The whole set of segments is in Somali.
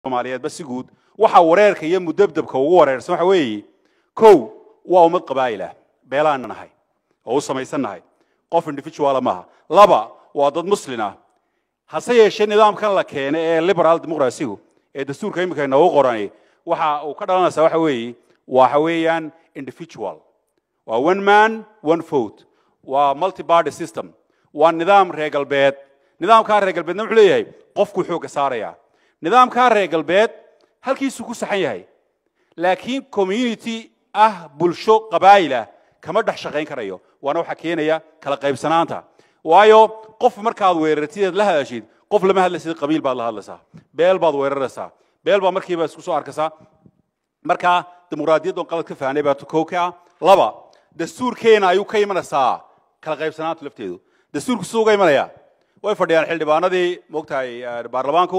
soomaaliyeedba si guud waxa wareerka iyo mudabdabka ugu wareersan waxa weeye kow waa ummad qabaa'ilah beelaana nahay oo u samaysan nahay qof individuala maaha laba waa dad muslin ah hase yeeshee nidaamkan la keenay ee liberal dimuqrasigu ee dastuurka iminka inoogu qorani waxa uu ka dhalanaysaa waxa weeye waxa weeyaan individual waa one man one vote waa multi party system waa nidaam reer galbeed nidaamkaa reer galbeedna wuxuu leeyahay qofkuu xoogga saaraya nidaamkaa reer galbeed halkiisuu ku saxan yahay laakiin community ah bulsho qabaa'ilah kama dhex shaqayn karayo waana waxa keenaya kala qaybsanaanta waayo qof markaad weerartid eed la hadashid qof lama hadlaysid qabiil baad la hadlaysaa beel baad weeraraysaa beel baa markiiba isku soo arkaysaa marka dimuqraadiyaddan qalad ka fahnay baa kow ka ah laba dastuurkeena ayuu ka imanaysaa kala qaybsanaanta lafteedu dastuurku siduu uga imanaya way fadhiyaan xildhibaanadii moogtahay baarlamaanku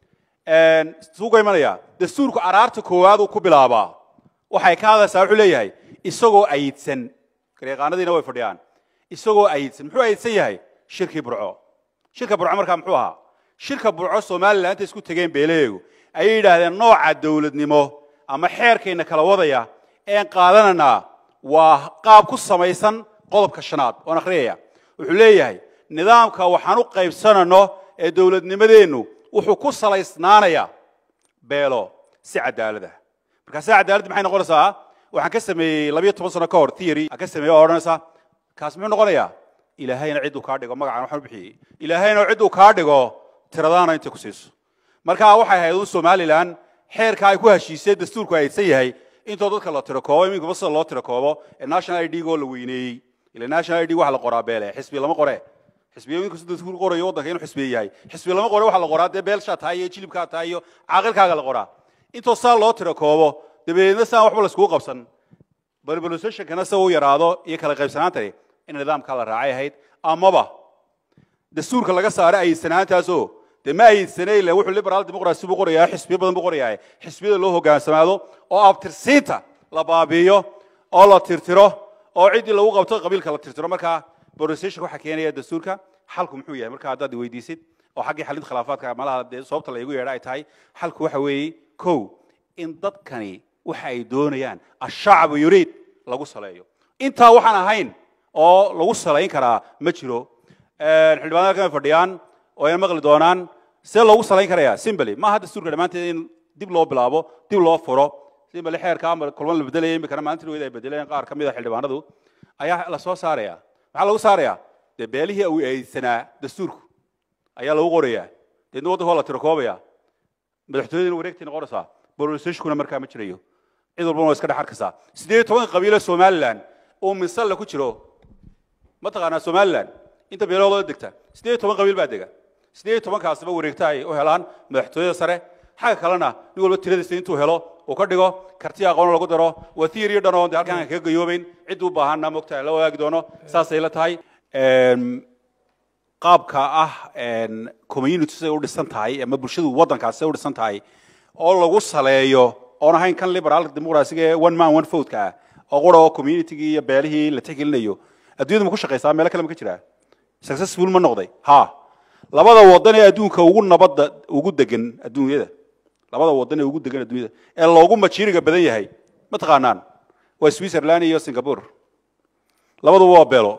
siduu uga imanaya dastuurku araarta koowaad uu ku bilaabaa waxay ka hadlaysaa wuxuu leeyahay isagoo ayidsan garyaqaanadiina way fadhiyaan isagoo ayidsan muxuu ayidsan yahay shirkii burco shirka burco markaa muxuu ahaa shirka burco somalilan intay isku tegeen beelaheegu ayay yidhaahdeen nooca dowladnimo ama xeerkayna kala wadaya een qaadananaa waa qaab ku samaysan qodobka shanaad oon akhriyaya wuxuu leeyahay nidaamka waxaan u qaybsanano ee dowladnimadeennu wuxuu ku salaysnaanayaa beelo si cadaalada markaa si cadaaladdi maxay noqonaysaa waxaan ka sameeyey labiyo toban sano ka hor theory aan ka sameeyey oo odhanaysa kaas muxuu noqonayaa ilaahayna cidduu kaa dhigo magacan waxaan u bixiyey ilaahayna cidduu kaa dhigo tiradaana intay ku siiso marka waxay ahayd un somalilan xeerka ay ku heshiisay dastuurku aydsan yahay intoo dadka la tirakoobo iminkaba sida loo tirakoobo ee national id oo la weyneeyey ila national id waxa la qoraa beele xisbi lama qore xisbiya iminku sida dastuur qorayo waddanka inuu xisbiye yahay xisbi lama qore waxa la qoraa dee beelshaa tahay iyo jilibkaa tahay iyo caaqilkaaga la qoraa intoo saa loo tirakoobo dabadeedna saan waxba la iskugu qabsan balbalisationkana sida u yaraado iyo kala qaybsanaantani in nidaamkaa la raacay ahayd amaba dastuurka laga saaray ayidsanaantaasoo dee ma ayidsanay ila wuxuu liberal dimuqrasi buu qorayaa xisbiyo badan buu qorayaa xisbiyada loo hogaansamaado oo abtirsiinta la baabi'iyo oo la tirtiro oo ciddii lagu qabto qabiilka la tirtiro markaa bolisationka waxaa keenaya dastuurka xalku muxuu yahay marka haddaad weydiisid oo xaggii xalinta khilaafaadka malaha dee sababta la igu yeedha ay tahay xalku waxa weeye kow in dadkani waxa ay doonayaan ashacbu yuriid lagu saleeyo intaa waxaan ahayn oo lagu salayn karaa ma jiro xildhibaanada kama fadhiyaan oo ay maqli doonaan see loogu salayn karaya simbly maaha dastuurka dhammaanteed in dib loo bilaabo dib loo furo simbly xeerka ama kulman la bedelaya imikana maalintii weyda ay bedeleen qaar ka mid a xildhibaanadu ayaa la soo saaraya maxaa lagu saaraya dee beelihii uu eedsanaa dastuurku ayaa lagu qorayaa deedna waddanka waa la tirakoobaya madaxtooyadina wareegtay noqonaysaa bolisationkuna markaa ma jirayo cid walbana waa iska dhex arkaysaa siddeed iyo tobanka qabiilo somalilan oo minsalla ku jiro mataqaanaa somalilan inta beeloodoo degta siddeed iyo toban qabiil baa dega siddeed iyo tobankaasba wareegta ay u helaan madaxtooyada sare xagga kalena nin walba tiradiisa intuu helo uu ka dhigo karti aqoon lagu daro waa theory dhan oo dee halkaan kaga gayoobayn cid u baahanna mogtahay la wadaagi doono saasay la tahay qaabka ah community siday u dhisan tahay ama bulshadu waddankaas siday u dhisan tahay oo lagu saleeyo oon ahayn kan liberal dimuqrasiga ee one man one vote ka ah oo qura oo communitygii iyo beelihii la tixgelinayo adduunyadu ma ku shaqaysaa meelo kale ma ka jiraa successful ma noqday ha labada wadan ee adduunka ugu nabadda ugu degan adduunyada labada wadan ee ugu degan adduunyada ee loogu majiiriga badan yahay ma taqaanaan waa switzerland iyo singapore labaduba waa beelo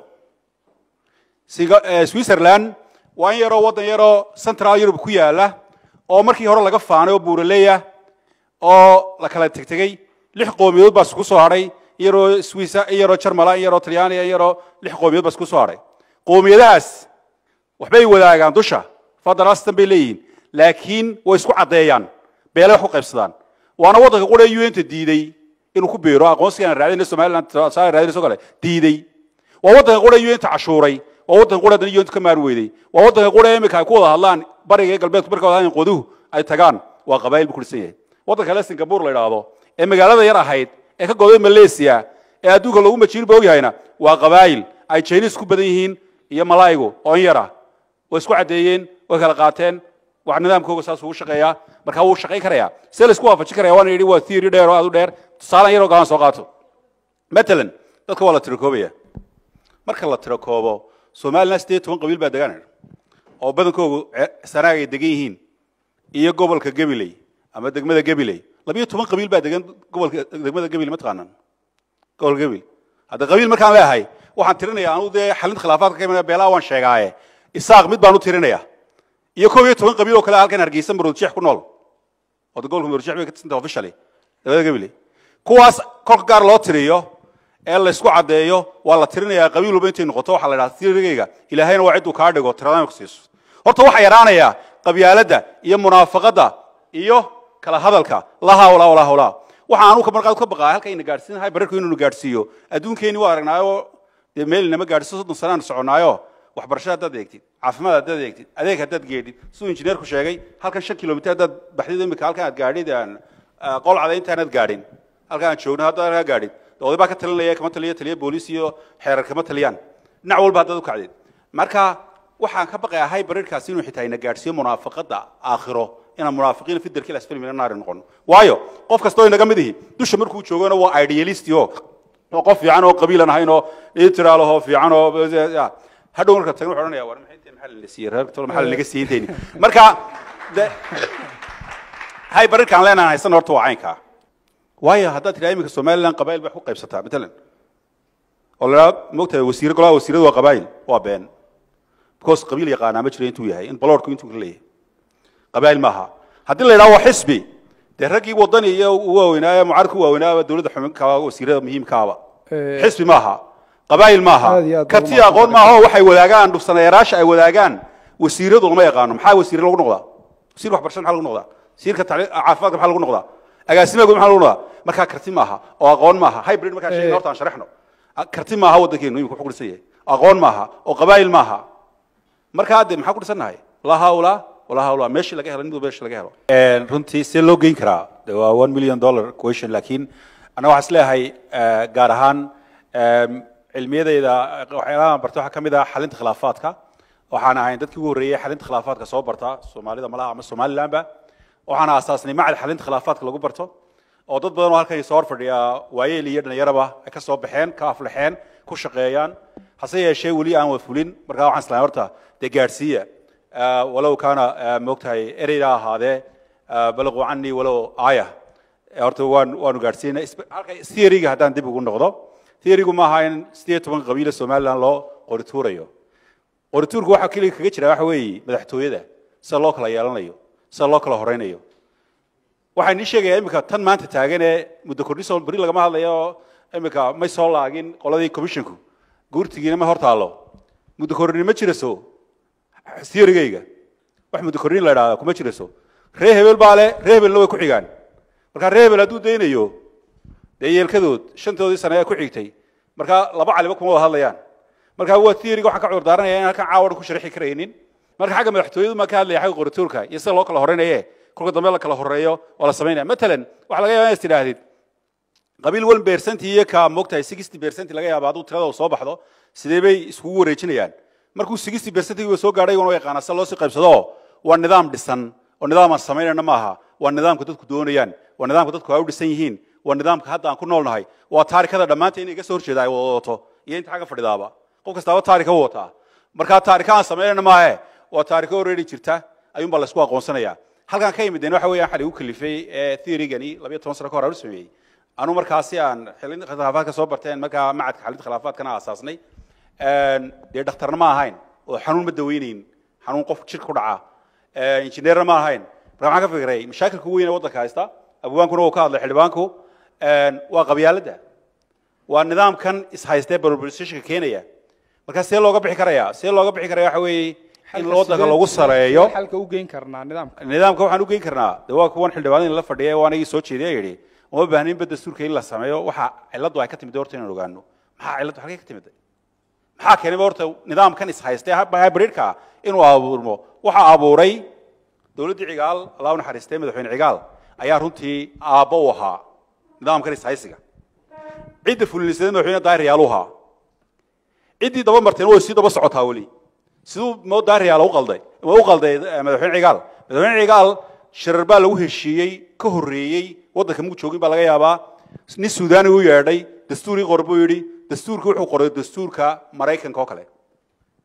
switzerland waa in yaroo waddan yaroo central europe ku yaala oo markii hore laga faanay oo buuraleya oo la kala tegtegey lix qoomiyadood baa isku soo hadhay in yaroo swissa in yaroo jarmala in yaroo talyaaniya in yaroo lix qoomiyadood baa isku soo hadhay qoomiyadahaas waxbay wadaagaan dusha federal system bay leeyihiin laakiin way isku caddeeyaan beelay wax ku qaybsadaan waana waddanka qura un-ta diiday inuu ku beero aqoonsigaan raadinay somaliland raadinayso kale diiday waa waddanka qura un-ta cashuuray waa waddanka qura haddana un-ta ka maari weyday waa waddanka qura imika ay ku wada hadlaan bariga iyo galbeedku marka wada hadlaan qoduhu ay tagaan waa qabaayil buu ku dhisan yahay waddanka kale singapore la idhaahdo ee magaalada yar ahayd ee ka goday malaysia ee adduunka loogu majiir ba ogyahayna waa qabaayil ay chinese ku badan yihiin iyo malaygu oo in yara way isku caddeeyeen way kala qaateen wax nidaamkooga saas ugu shaqeeyaa marka wuu shaqayn karayaa see la isku waafajin karaya waana yidhi waa theory dheer oo aad u dheer tusaalan yaroo galan soo qaato matalan dadka waa la tirakoobaya marka la tirakoobo somaliland siddeed toban qabiil baa degaan oo badankoogu sanaag ay degan yihiin iyo gobolka gabiley ama degmada gabiley labiyo toban qabiil baa degan gobolka degmada gabiley ma taqaanaan gobolka gabiley hadda qabiil markaan leeyahay waxaan tirinaya anu dee xalinta khilaafaadka ka imana beelaha waan sheegaaye isaaq mid baan u tirinaya iyo koob iyo toban qabiil oo kale halkan hargeysa maroodjeex ku nool oo gobolka maroodjeex bay ka tirsanta officially degmada gabiley kuwaas kolka gaar loo tiriyo ee la isku caddeeyo waa la tirinayaa qabiil walba intay noqoto waxaa la idhaha tirigayga ilaahayna waa cidduu kaa dhigo tiradaan ku siiso horta waxaa yaraanayaa qabyaaladda iyo munaafaqadda iyo kala hadalka la hawla wala hawla waxa aanu ka marqaad ka baqaa halka ina gaadhsiinahay bararku inuu gaadhsiiyo adduunkeeni waa aragnaayo dee meel inama gaadhsiiso soddon sanaan soconaayo waxbarasho haddaad eegtid caafimaad haddaad eegtid adeeg haddaad geedhid siduu injineerku sheegay halkan shan kilomitir haddaad baxdid imika halkan aad gaadhid qolcada intaanad gaadhin halkan aan joogno haddaad halkaa gaadhid oday baa ka talinaya kama taliya taliya booliis iyo xeerar kama taliyaan dhinac walba haddaad u kacdid marka waxaan ka baqayahay barirkaasi inuu xitaa ina gaadhsiiyo munaafaqadda aakhiro inaan munaafiqiina fi darkil asfali min annaari noqono waayo qof kastoo inaga mid ihi dusha markuu joogana waa idealist oo oo qof fiican oo qabiilan ahayn oo itiraalahoo fiican oo hadhow marka tagna wuxuu odhanaya war maxay inta maxaa la siiyey reerka tolo maxaa laga siiyey intayni marka de hay barirkaan leenahan haysan horta waa caynkaa waayo haddaad tidhaha iminka somaliland qabaa'il bay ku qaybsataa matalan oo la idhaha moogtahay wasiiro golaha wasiiradu waa qabaa'il waa been because qabiil yaqaanaa ma jiro intuu yahay in baloorku intuu ka leeyahay qabaa'il maaha haddii la yidhaha waa xisbi dee raggii wadani iyo u waaweynaaye mucaaradka u waaweynaa dowladda xubinka wasiirada muhiimkaaba xisbi maaha qabaa'il maaha Aad iyo aad baa karti u aqoon maaha oo waxay wadaagaan dhufsanayaaraasha ay wadaagaan wasiiradu lama yaqaano maxaa wasiire lagu noqdaa wasiir waxbarashada maxaa lagu noqdaa wasiirka tacliim- caafimaadka maxaa lagu noqdaa agaasimaha guud maxaa lagu noqdaa markaa karti maaha oo aqoon maaha hybrid markaa sheegna horta aan sharaxno karti maaha waddankeenu imika wuxuu ku dhisan yahay aqoon maaha oo qabaa'il maaha markaa de maxaa ku dhisannahay laa haula walaa haula meeshii laga helo mid meeshii laga helo runtii see loo geyn karaa de waa one million dollar question laakiin anaga waxaan isleeyahay eh, gaar ahaan em, cilmiyadayda waxyaalaha aan barta waxaa ka mid ah xalinta khilaafaadka waxaan ahayn dadkii ugu horreeyey xalinta khilaafaadka soo barta soomaalida malaha ama somalilandba waxaan aasaasnay macad xalinta khilaafaadka lagu barto oo dad badan oo halkan soo hor fadhiya waayeel iyo dhalinyaraba ay ka soo baxeen ka aflaxeen ku shaqeeyaan hase yeeshee weli aan wafulin markaa waxaan islahay horta dee gaadhsiiya آه، ولو كان آه، موقتها اريدا هذا آه، بلغوا عني ولو آية horta waan waanu gaadhsiinay Isbe- halka theory-ga haddaan dib ugu noqdo theory-gu ma aha in sideed toban qabiilo somaliland loo qorituurayo qorituurku waxa keliya kaga jira waxa weeye madaxtooyada sida loo kala yeelanayo sida loo kala horeynayo waxaan nii sheegayaa iminka tan maanta taagan ee muddo kordhiso beri lagama hadlayo oo iminka may soo laagin qoladii commissionku guurtigiina ma hor taallo muddo kordhin ma jiraso theory-gayga wax muddo kordhin la idhaahda kuma jiraso ree hebel baa le ree hebelna way ku xigaan marka ree hebel hadduu daynayo dee yeelkadood shantoodii sane ee ku xigtay marka laba caliba kuma wada hadlayaan marka waa theory-ga waxaan ka cudur daaranaya in halkan caawa dhan ku sharxi karaynin marka xagga madaxtooyadu ma ka hadlaya xagga qorituurka iyo sida loo kala horeynaye kolka dambe la kala horeeyo waa la samaynaya matalan waxaa laga yaabaa inaad tidhaahdid qabiil wan beersanti iyo ka moogtahay sixty beersanti laga yaaba hadduu tirada uu soo baxdo sidee bay iskugu wareejinayaan markuu sixty beersantigiiba soo gaadhay iyaguna waa yaqaanaa sida loo sii qaybsado waa nidaam dhisan oo nidaam aan samaynayna maaha waa nidaamka dadku doonayaan waa nidaamka dadku ay u dhisan yihiin waa nidaamka hadda aan ku noolnahay waa taarikada dhammaanta inay iga soo horjeeda ay wada wadato iyo inta xagga fadhidaaba qof kastaaba taarika u wataa markaa taarika aan samaynayna maahe waa taariko already jirta ayuunbaa la isku aqoonsanaya halkaan ka imideen waxa weeyaan xali u kalifay ee theory-gani labayo toban sano ka hor aan u sameeyey anu markaasi aan xilin khilaafaadka soo barteen markaa macadka xalinta khilaafaadkana aasaasnay dee dhakhtarna ma ahayn oo xanuun ma daweynayn xanuun qof jirka ku dhaca injineerna ma ahayn marka waxaan ka fikiray mashaakilka ugu weyn ee waddanka haysta abwaankuna uu ka hadlay xildhibaanku waa qabyaaladda waa nidaamkan ishaystee barbarisashka keenaya marka see looga bixi karaya see looga bixi karaya waxa weeye in waddanka lagu sareeyo xalka u geyn karnaa nidaamka nidaamka waxaan u geyn karnaa de waa kuwan xildhibaanadii la fadhiya waa anagii soo jeediya yidhi uma baahnin ba dastuurka in la sameeyo waxa cilladdu ay ka timid horta inaan ogaano maxaa cilladdu halkay ka timid maxaa keenayba horta nidaamkan ishaystee hybridka inuu abuurmo waxa abuuray dowladdii cigaal allah u naxariistay madaxweyne cigaal ayaa runtii aabbo u ahaa nidaamkan ishaysiga cidda fulinisada madaxweyne daahir yaalu ahaa ciddii daba marteen way sii daba socotaa weli siduu moo daahir yaala u qalday ma u qalday eh, madaxweyne cigaal madaxweyne cigaal shirar baa lagu heshiiyey ka horreeyey waddanka muu joogin baa laga yaabaa nin suudaani u yeedhay dastuurii qor buu yidhi dastuurka wuxuu qoray dastuurka maraykanka oo kale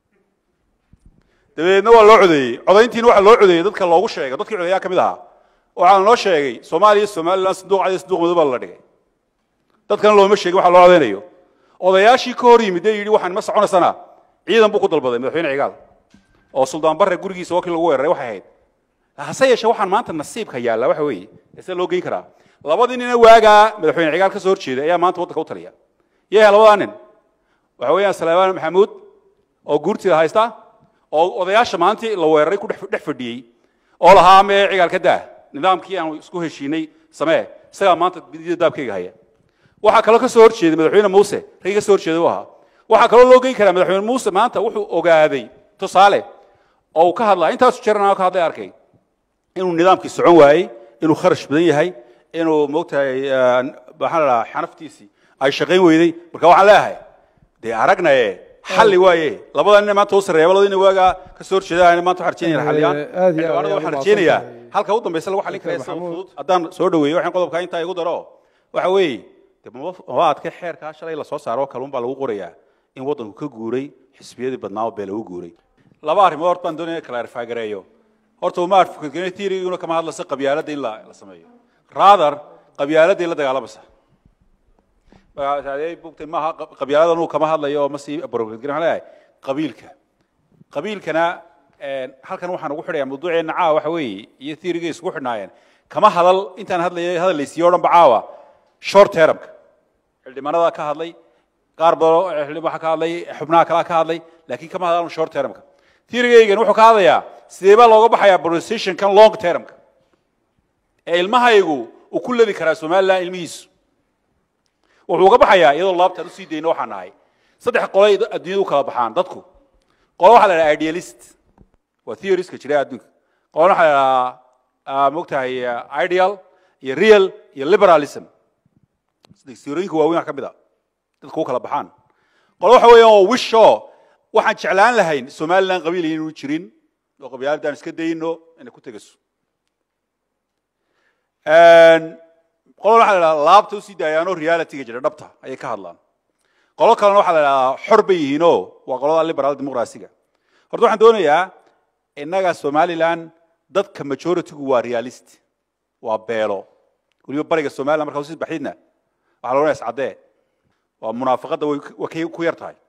dabeedna waa loo codeeyey codayntiina waxaa loo codeeyey dadka loogu sheegay dadkii codeeyaa ka mid ahaa waxaa noo sheegay soomaaliya somaliland sanduuq cadi sanduuq madow baa la dhigay dadkana looma sheegin waxa loo codaynayo odayaashii ka hor yimid ee yidhi waxaan ma soconaysana ciidan buu ku dalbaday madaxweyne cigaal oo suldaan barre gurigiisa wakii lagu weeraray waxay ahayd hase yeeshee waxaan maanta nasiibka yaalla waxa weeye see loo geyn karaa labadii nina waagaa madaxweyne cigaal ka soo horjeeda ayaa maanta waddanka u taliya yahay labadaa nin waxa weeyaan salaamaan maxamuud oo guurtida haysta oo odayaasha maantii la weeraray ku dhex fadhiyey oo lahaa mee cigaal ka daa nidaamkii aan isku heshiinay samee isagaa maanta bidida daabkayga haya waxaa kaloo ka soo horjeeday madaxweyne muuse raggii ka soo horjeeday u ahaa waxaa kaloo loo geyn karaa madaxweyne muuse maanta wuxuu ogaaday tusaale oo uu ka hadlaa intaasu jeerna ka hadlay arkay inuu nidaamkii socon waayey inuu kharash badan yahay inuu moogtahay maxaa la dhahaa xanaftiisii ay shaqayn weyday marka waxaan leeyahay dee aragnaye xalli waaye labada nin maanta u sarreeya labada nin waagaa ka soo horjeeda maanta waxaan rajeynaya xalliyaan aad iyo aad xildhibaanada ayaad waxaan u rajeynayaa mahadsantahay. halka u dambaysa lagu xallin karaya sida Maxamuud. fudud haddaan soo dhaweeyo waxaan qodobka intaa igu daro waxa weeye de maba adka xeerkaa shalay lasoo saaro kalun baa lagu qorayaa in waddanku ka guuray xisbiyadii badnaa oo bee lagu guuray laba arrimood horta baan doonaya clarify gareeyo horta uma advocate theory-guna kama hadlaysa qabyaaladda in la la sameeyo rather qabyaaladda in la dagaalamaysa bugtay maaha qabyaaladan uu kama hadlayo oo ma sii appropriate garin waxaan leeyahay qabiilka qabiilkana een, halkan waxaan ugu xidhayaa mawduuceena caawa waxa weeye iyo theory-gay isugu xidhnaayeen kama hadal intaan hadlayay hadallaysiiyo o dhan ba caawa short termka xildhibaanada ka hadlay qaar badan oo xildhibaan waxaa ka hadlay xubnaha kalaa ka hadlay laakiin kama hadlaan short termka theory-gaygan wuxuu ka hadlayaa sidee baa looga baxayaa positionkan long termka ee ilmahaygu uu ku ladi karaa somaliland ilmihiisu wuxuu uga baxayaa iyadoo laabtaan usii dayno waxaan nahay saddex qolay adduunyada u kala baxaan dadku qolo waxaa la dhaha idealist waa theoriska jira adduunka qolona waxaa la dhahaa mogtahay ideal iyo real iyo liberalism theorooyinka waaweyn wax ka mid a dadku u kala baxaan qolo waxa weeyaan waa wisho waxaan jeclaan lahayn somaliland qabiil inuu jirin oo qabyaaladaan iska dayno inay ku tegaso qolona waxaa la dhahaa laabta usii daayaanoo realityga jira dhabta ayay ka hadlaan qolo kalena waxaa la dhahaa xor bay yihiinoo waa qolada liberal dimuqraasiga horta waxaan doonayaa innaga somaliland dadka majoritygu waa realist waa beelo weliba bariga somaliland markaa usii baxdidna waxaa la odhanaya iscaddee waa munaafaqadda way way ka- ku yar tahay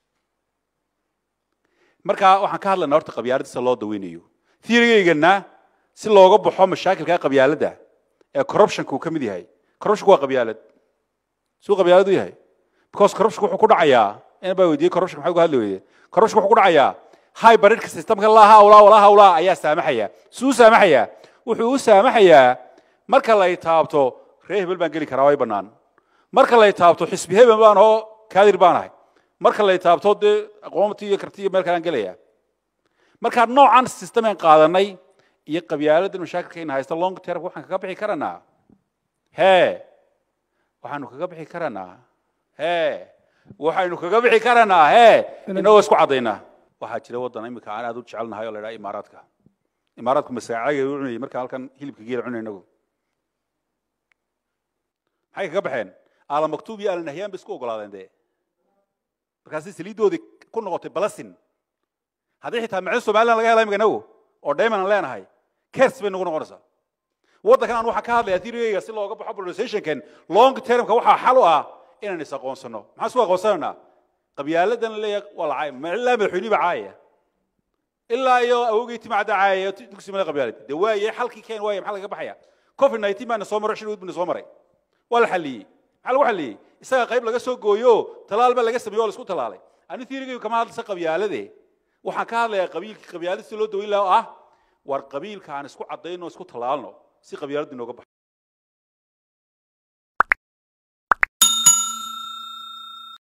marka waxaan ka hadlaynaa horta qabyaaladda sida loo daweynayo theory-gaygana si looga baxo mashaakilka qabyaaladda ee corruptionka uu ka mid yahay corruptionku waa qabyaalad suu qabyaalad u yahay because corruptionku wuxuu ku dhacayaa in baa weydiiyey corruptionka maxay uga hadli weyde corruptionku wuxuu ku dhacayaa hybridka systemka laa hawlaa walaa hawlaa ayaa saamaxaya suu saamaxaya wuxuu u saamaxayaa marka lay taabto ree hebel baan geli karaa way bannaan marka lay taabto xisbi hebel baan oo kaadir baan ahay marka lay taabto dee aqoonti iyo karti iyo meel kalaan gelaya marka noocan systemeen qaadanay iyo qabyaaladda mashaakilkayna haysta long term waxaan kaga bixi karanaa hee waxaanu kaga bixi karanaa hee waxaynu kaga bixi karanaa hee inagoo isku caddaynaa waxaa jira waddan imika aan aad u jecelnahay oo la idhaha imaaraadka imaaraadku masaacaga u cunayay marka halkan hilibka geela cunay inagu maxay kaga baxeen aala maktuub iyo aala nahyaan bay isku ogolaadeen dee markaasi saliiddoodii ku noqotay balasin haddii xitaa macdo somaliland laga hela imika inagu oo dayman aan leenahay kers bay nagu noqonaysaa waddankan aan waxaan ka hadlayaa theory-gayga si looga baxo polarizationkan long termka waxaa xal u ah inaan is aqoonsano maxaan isku aqoonsanaynaa qabyaaladan leeyahay waa la caaya ma ilaa madaxweynihi baa caayaya ilaa iyo awogii timacda caayaya dugsi male qabyaalad dee waaye xalkii keen waaye maxaa laga baxaya covid 19 baana soo maray shil bana soo maray waa la xaliyey maxaa lagu xaliyey isaga qayb laga soo gooyo talaal baa laga sameeyo oo la isku talaalay ani theory-gaygu kama hadlaysa qabyaalade waxaan ka hadlayaa qabiilkii qabyaalad si loo daweyn lahaa oo ah war qabiilka aan isku caddayno isku talaalno si qabyaaladdu inooga baxo